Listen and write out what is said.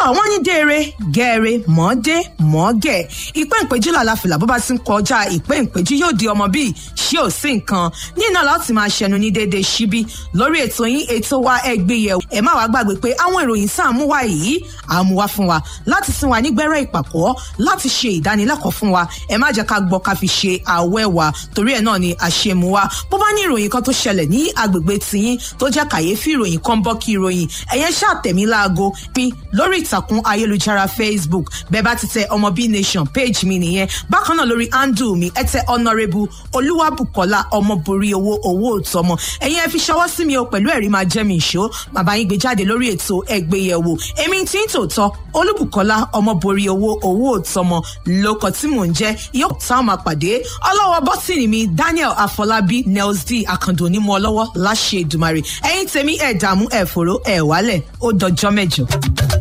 àwọn ní déere gẹ́ẹ̀rẹ́ mọ́ọ́dé mọ́ọ́gẹ̀ ìpẹ́ ìpéjú làlàfìlà bó bá ti ń kọjá ìpẹ́ ìpéjú yóò di ọmọ bíi ṣé ò sí nǹkan ní iná láti máa ṣẹnu ní déédéé síbí lórí ètò yín ètò wa ẹgbẹ́ yẹ̀ ẹ má wàá gbàgbé pé àwọn ìròyìn sáà mú wá yìí àmú wá fún wa láti sin wa nígbẹ́rẹ́ ìpàkọ́ láti ṣe ìdánilẹ́kọ̀ọ́ fún wa ẹ má jẹ́ ká gbọ́ ká fi ṣe àwẹ́ wa torí ẹ̀ náà ni àṣemú wa bó bá ní ìròyìn kan tó ṣẹlẹ̀ ní agbègbè tiyín tó jẹ́ kàyéfì ìròyìn kan bọ́ kí ìròyìn ẹ̀yẹn ṣàtẹ̀mí láago mi lórí ìtàkùn ayélujára facebook bẹ́ẹ̀ bá ti tẹ ọmọ b nation page mi nìyẹn bákan náà lórí handle mi ẹ tẹ honourable olúwàbùkọ́lá ọmọborí owó owó òtọ́mọ ẹ̀yin ẹ fi ṣọwọ́ sí mi o pẹ̀lú ẹ̀rí máa jẹ́ mi ìṣó bàbá yín gbé jáde lórí ètò ẹgbẹ́yẹ̀wò èmi tí ń tòótọ́ olúbùkọ́lá ọmọborí owó owó òtọ́mọ lóko tí mò ń jẹ́ yóò táwọn máa pàdé ọlọ́wọ́ bọ́tìnì mi daniel afọlábí nels d akando onímọ̀ ọlọ́wọ́ láṣẹ ìdùmarè ẹ̀yin tèmi ẹ̀ dààmú ẹ̀ fòró ẹ̀ wálẹ̀ ó dọjọ́ mẹ́jọ.